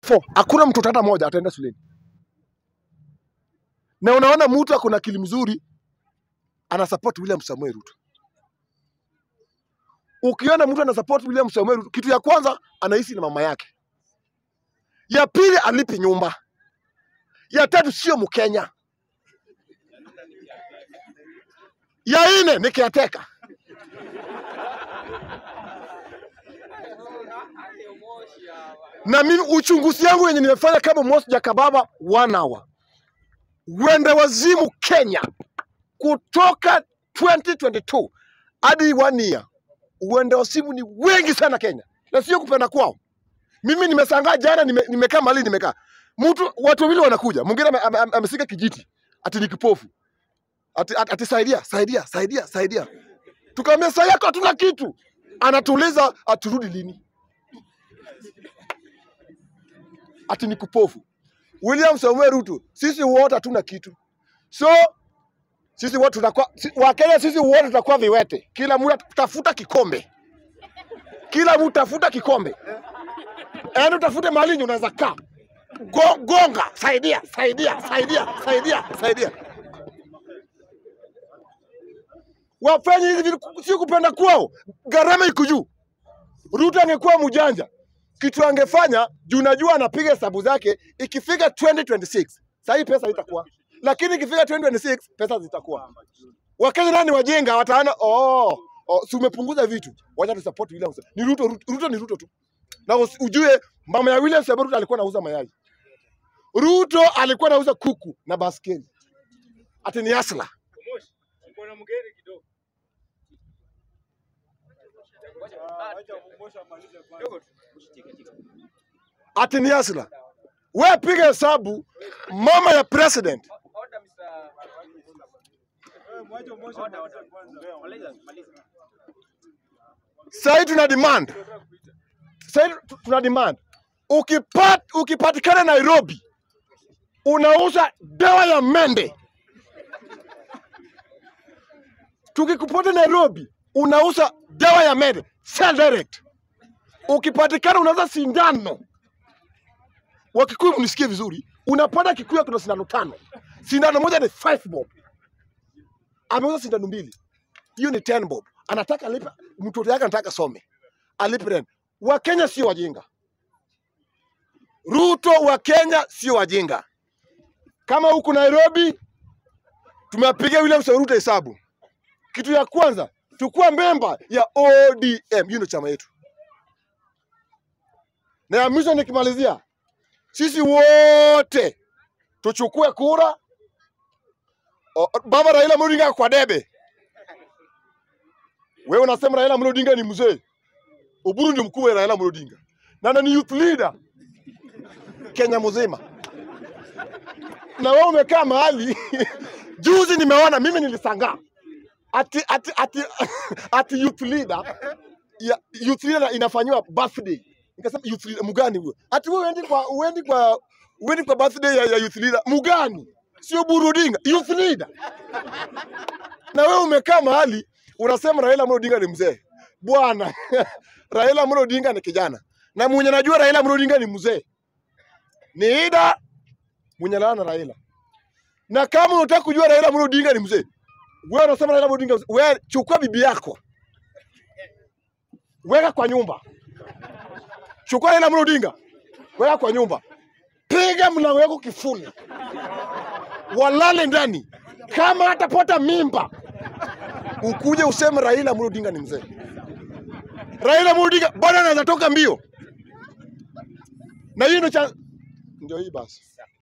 Four, hakuna mtoto hata moja ataenda shuleni, na unaona mtu ako na akili mzuri ana support William Samoei Ruto. Ukiona mtu ana support William Samoei Ruto, kitu ya kwanza anaishi na mama yake, ya pili alipi nyumba, ya tatu sio Mkenya, ya nne ni caretaker. na mimi uchunguzi yangu yenye nimefanya kama Moses Jakababa one hour, wende wazimu Kenya kutoka 2022 hadi one year, uende wazimu ni wengi sana Kenya, na sio kupenda kwao. Mimi nimesangaa jana, nime- nimekaa mahali nimekaa, mtu watu wawili wanakuja, mwingine ame- ame- ame- ameshika kijiti ati ni kipofu, ati, ati, ati saidia saidia saidia saidia, tukamwambia saa yako hatuna kitu, anatuuliza aturudi lini ati ni kupofu. William Samuel Ruto, sisi wote hatuna kitu, so sisi wote tutakuwa si, Wakenya sisi wote tutakuwa viwete, kila mtu tafuta kikombe, kila mtu tafuta kikombe, yaani utafute mahali yenye unaweza kaa Go, gonga, saidia saidia saidia saidia saidia, wafanye hivi vitu, si kupenda kwao, gharama iko juu. Ruto angekuwa mjanja, kitu angefanya juu najua anapiga hesabu zake, ikifika 2026 sasa hii pesa itakuwa, lakini ikifika 2026 pesa zitakuwa. Wakenya nani wajinga, wataona oh, oh, si umepunguza vitu, wacha tu support William. Ruto. Ni Ruto, Ruto, Ruto ni Ruto tu, na usi- ujue mama ya William Samoei Ruto alikuwa anauza mayai, Ruto alikuwa anauza kuku na baskeli, ati ni asla. ati ni asla. We piga hesabu, mama ya president sahii tuna demand, sahii tu- tuna demand ukipat, ukipatikana Nairobi unauza dawa ya mende, tukikupata Nairobi unauza dawa ya mende sell direct. Ukipatikana unauza sindano Wakikuyu mnisikie vizuri, unapata Kikuyu kuna sindano tano, sindano moja ni 5 bob, ameuza sindano mbili, hiyo ni 10 bob. Anataka alipe, mtoto yake anataka some, alipe rent. Wakenya sio wajinga, Ruto wa Kenya sio wajinga. Kama huku Nairobi tumepiga William Samoei Ruto hesabu, kitu ya kwanza tukua memba ya ODM, hiyo ndio chama yetu, na ya mwisho nikimalizia sisi wote tuchukue kura. O, baba Raila Amolo Odinga kwa debe. Wewe unasema Raila Amolo Odinga ni mzee, Oburu ndio mkuu wa Raila Amolo Odinga na na ni youth leader Kenya mzima, na wewe umekaa mahali juzi, nimeona mimi nilisangaa ati ati ati ati youth leader ya youth leader inafanyiwa birthday. Nikasema youth leader mgani huyo? Ati wewe uendi kwa uendi kwa uendi kwa birthday ya, ya youth leader mgani? Sio Buru Odinga, youth leader. Na wewe umekaa mahali unasema Raila Amolo Odinga ni mzee. Bwana, Raila Amolo Odinga ni kijana. Na mwenye najua Raila Amolo Odinga ni mzee. Ni Ida mwenye lana Raila. Na kama unataka kujua Raila Amolo Odinga ni mzee, wewe unasema Raila Amolo Odinga, wewe chukua bibi yako, weka kwa nyumba. Chukua Raila Amolo Odinga, weka kwa nyumba, piga mlango wako kifuli, walale ndani. Kama atapata mimba, ukuje useme Raila Amolo Odinga ni mzee. Raila Amolo Odinga bado anaweza toka mbio, na hiyo ndio cha ndio hii basi.